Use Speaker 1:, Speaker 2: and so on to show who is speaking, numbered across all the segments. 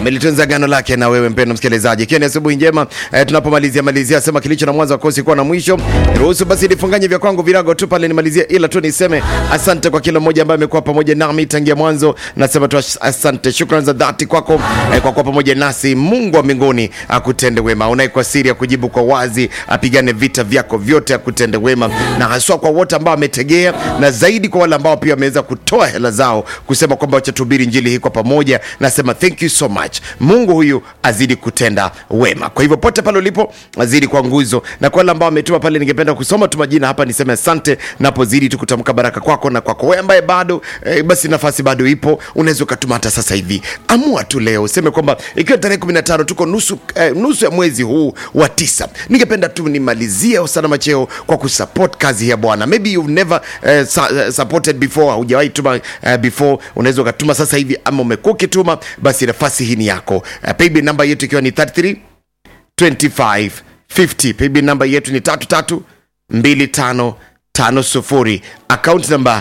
Speaker 1: amelitunza gano lake na wewe mpendo msikilizaji, ikiwa ni asubuhi njema eh, tunapomalizia malizia, sema kilicho na mwanzo akosi kuwa na mwisho. Ruhusu basi nifunganye vya kwangu virago tu pale nimalizie, ila tu niseme asante kwa kila mmoja ambaye amekuwa pamoja nami tangia mwanzo. Nasema tu as- asante, shukrani za dhati kwako eh, kwa kuwa pamoja nasi. Mungu wa mbinguni akutende wema, unaye kwa siri akujibu kwa wazi, apigane vita vyako vyote, akutende wema, na haswa kwa wote ambao wametegea, na zaidi kwa wale ambao pia wameweza kutoa hela zao kusema kwamba wacha tuhubiri injili hii kwa pamoja. Nasema thank you so much. Mungu huyu azidi kutenda wema. Kwa hivyo pote pale ulipo, azidi kwa nguzo, na kwa wale ambao wametuma pale, ningependa kusoma tu majina hapa, niseme asante napozidi tu kutamka baraka kwako na kwako wewe ambaye bado eh, basi nafasi bado ipo, unaweza ukatuma hata sasa hivi. Amua tu leo useme kwamba ikiwa tarehe 15 tuko nusu, eh, nusu ya mwezi huu wa tisa, ningependa tu nimalizie usalama cheo kwa kusupport kazi ya Bwana. Maybe you've never eh, sa, eh, supported before, haujawahi tuma eh, before, unaweza ukatuma sasa hivi, ama umekuwa ukituma, basi nafasi hii ni yako. Eh, paybill namba yetu ikiwa ni 33 25 50. Paybill namba yetu ni 33 25 50. Account namba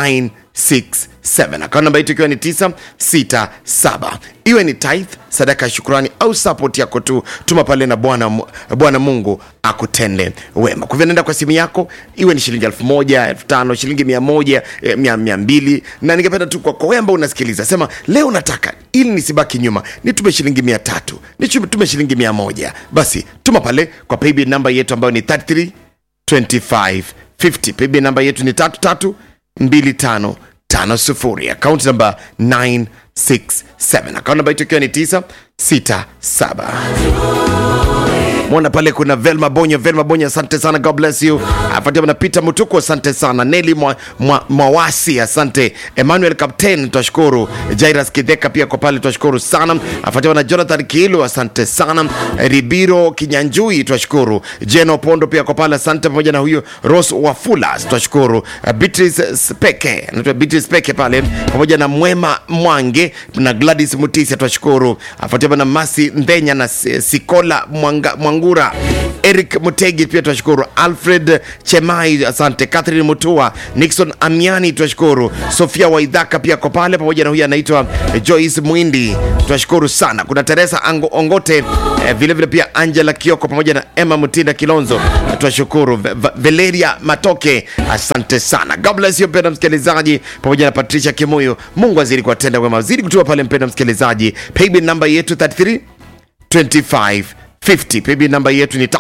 Speaker 1: 967. Account namba yetu ikiwa ni 967. Iwe ni tithe, sadaka ya shukrani au support yako tu, tuma pale na Bwana Mu- Bwana Mungu akutende wema. Kwa hivyo nenda kwa simu yako, iwe ni shilingi elfu moja, elfu tano, shilingi mia moja, eh, mia, mia mbili, na ningependa tu kwa kwa wewe ambao unasikiliza, sema leo nataka ili nisibaki nyuma, nitume shilingi mia tatu, nitume shilingi mia moja. Basi tuma pale kwa paybill namba yetu ambayo ni 33 2550 paybill namba yetu ni 332550 akaunti namba 967 akaunti namba yetu ikiwa ni 967 mwona pale kuna velma bonyo velma bonyo asante sana god bless you afuatia na peter mutuku asante sana neli mwa, mwa, mwawasi asante emmanuel captain twashukuru jairas kidheka pia kwa pale twashukuru sana afuatia na jonathan kiilu asante sana ribiro kinyanjui twashukuru jeno pondo pia kwa pale asante pamoja na huyo ros wafula twashukuru Uh, beatrice speke anaitwa beatrice speke pale pamoja na mwema mwange na gladys mutisi twashukuru afuatia na masi ndhenya na Si- sikola mwanga, mwangura eric mutegi pia twashukuru alfred chemai asante catherine mutua nixon amiani twashukuru sofia waidhaka pia ko pale pamoja na huyu anaitwa joyce mwindi twashukuru sana kuna teresa Ango, ongote eh, vilevile vile pia angela kioko pamoja na emma mutinda kilonzo twashukuru Ve- Va- valeria matoke asante sana god bless you mpenda msikilizaji pamoja na patricia kimuyu mungu azidi kuwatenda wema zidi kutuma pale mpenda msikilizaji paybill namba yetu 33 2550 paybill namba yetu ni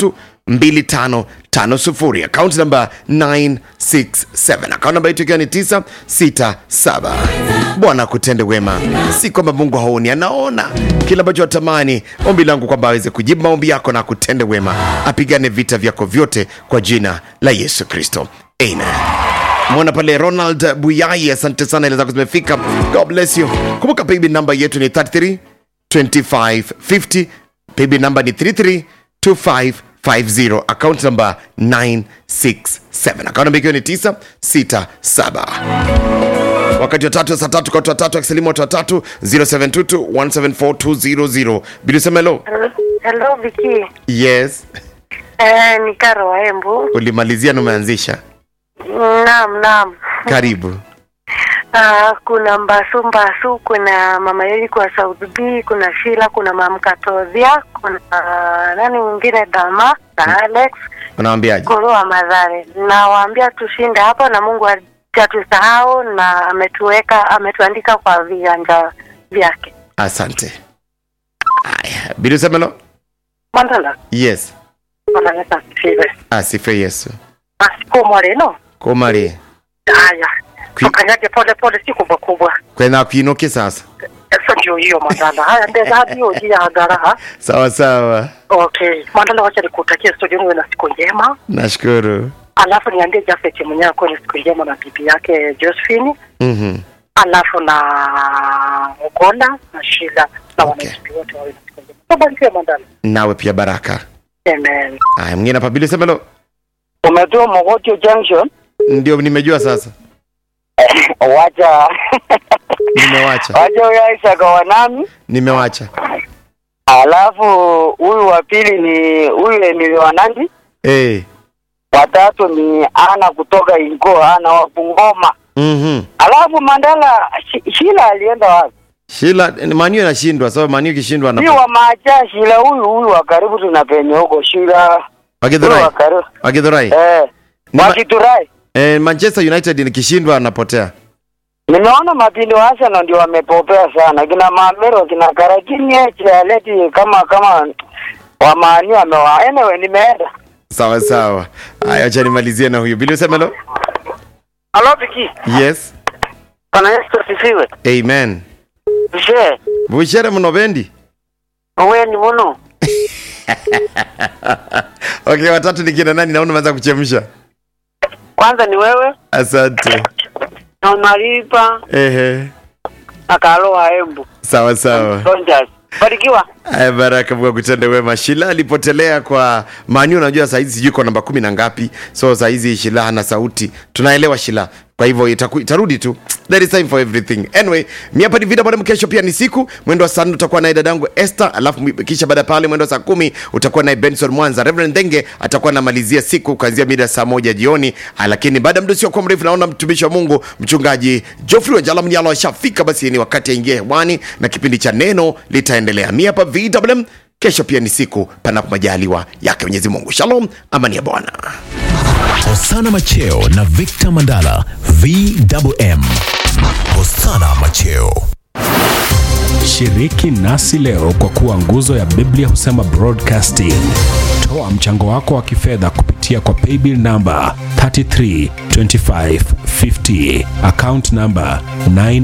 Speaker 1: 332550 akaunti namba 967 akaunti namba yetu ikiwa ni 967 bwana akutende wema si kwamba mungu haoni anaona kile ambacho atamani ombi langu kwamba aweze kujibu maombi yako na akutende wema apigane vita vyako vyote kwa jina la yesu kristo amen mwona pale ronald buyai asante sana ile zako zimefika god bless you kumbuka paybill namba yetu ni 33 2550 paybill namba ni 332550 account namba 967 account namba ikiwa ni 967 wakati wa tatu saa tatu kwa watu watatu akisalimu watu watatu 0722174200 bilusemelo
Speaker 2: Hello Viki.
Speaker 1: yes
Speaker 2: Eh, ni Karo wa Embu.
Speaker 1: ulimalizia na umeanzisha
Speaker 2: Naam, naam.
Speaker 1: karibu
Speaker 2: Uh, kuna Mbasu Mbasu, kuna Mama Yeli kwa South B, kuna Shila, kuna Mam Katodhia, kuna uh, nani mwingine Dama na Alex
Speaker 1: unawambiaje
Speaker 2: Guru wa Madhare. Nawaambia tushinde hapo na Mungu hajatusahau na ametuweka ametuandika kwa viganja vyake.
Speaker 1: asante aya bilusemelo
Speaker 2: Mandala.
Speaker 1: yes
Speaker 2: Mandala asifiwe.
Speaker 1: asife yesu
Speaker 2: Asiku moreno.
Speaker 1: komari
Speaker 2: Haya.
Speaker 1: Kwi-
Speaker 2: Tukanyage pole pole si kubwa kubwa.
Speaker 1: kwena kuinuke sasa
Speaker 2: Sasa ndio hiyo mandala. Haya ndeza hadi hiyo jia hadhara.
Speaker 1: sawa sawa
Speaker 2: Okay. Mandala wacha nikutakie studio niwe na siku njema.
Speaker 1: nashukuru
Speaker 2: Alafu niambie Jafet mwenyewe akuwe na siku njema na bibi yake Josephine.
Speaker 1: Mhm.
Speaker 2: Alafu na Ugola na Shila na
Speaker 1: Okay.
Speaker 2: wananchi wote wawe na siku njema. Barikiwe mandala.
Speaker 1: nawe pia baraka
Speaker 2: Amen.
Speaker 1: aya mwingine hapa bilusemelo
Speaker 3: umetoa Mogotio Junction,
Speaker 1: ndio nimejua sasa
Speaker 3: wacha
Speaker 1: nimewacha
Speaker 3: wacha huyo Isaac wanami,
Speaker 1: nimewacha
Speaker 3: alafu huyu wa pili ni huyu Emily Wanandi,
Speaker 1: hey.
Speaker 3: watatu ni Ana kutoka Ingo, Ana wa Bungoma,
Speaker 1: mm-hmm.
Speaker 3: alafu Mandala Shi- Shila alienda wapi?
Speaker 1: Shila ni Manu inashindwa, sababu Manu ikishindwa
Speaker 3: Si
Speaker 1: anapo.
Speaker 3: wa macha Shila huyu huyu wa karibu tunapenya huko Shila. Huyu
Speaker 1: Wagithurai.
Speaker 3: wa karibu.
Speaker 1: Wagithurai.
Speaker 3: Eh.
Speaker 1: Ni ma-
Speaker 3: Wakiturai.
Speaker 1: Eh, Manchester United ikishindwa anapotea.
Speaker 3: Nimeona mapindi wa Arsenal ndio wamepopea sana. Kina Mamero, kina Karakinye, Chialeti kama kama wa Manu amewa. Anyway, nimeenda.
Speaker 1: Sawa sawa. Haya, acha nimalizie na huyu. Bili usemelo?
Speaker 3: Halo Piki.
Speaker 1: Yes.
Speaker 3: Bwana Yesu asifiwe.
Speaker 1: Amen.
Speaker 3: Je,
Speaker 1: Bushere mno bendi.
Speaker 3: wewe ni muno?
Speaker 1: Okay, watatu ni kina nani? Naona umeanza kuchemsha.
Speaker 3: Kwanza ni wewe
Speaker 1: Asante.
Speaker 3: na Malipa
Speaker 1: Ehe.
Speaker 3: na Kaloa Embu.
Speaker 1: Sawa sawa.
Speaker 3: Rangers. Barikiwa.
Speaker 1: Aya, baraka Mungu akutende wema. Shila alipotelea kwa Manu, unajua saa hizi sijui kwa namba kumi na ngapi, so saa hizi Shila hana sauti, tunaelewa Shila, kwa hivyo itaku, itarudi tu. There is time for everything. Anyway, mi hapa ni Vida Bwana, kesho pia ni siku mwendo wa saa nne utakuwa naye dadangu Esther, alafu mwi- kisha baada ya pale mwendo wa saa kumi utakuwa naye Benson Mwanza. Reverend Denge atakuwa anamalizia siku kuanzia mida saa moja jioni, Ah, lakini baada ya muda usiokuwa mrefu naona mtumishi wa Mungu mchungaji Geoffrey Wanjala Mnyalo ashafika, basi ni wakati aingie hewani na kipindi cha neno litaendelea. Mi hapa VMM, kesho pia ni siku panapo majaliwa yake Mwenyezi Mungu. Shalom, amani ya Bwana.
Speaker 4: Hosana Macheo na Victor Mandala VMM. Hosana Macheo.
Speaker 5: Shiriki nasi leo kwa kuwa nguzo ya Biblia husema broadcasting. Toa mchango wako wa kifedha kupitia kwa paybill number 332550 account number 9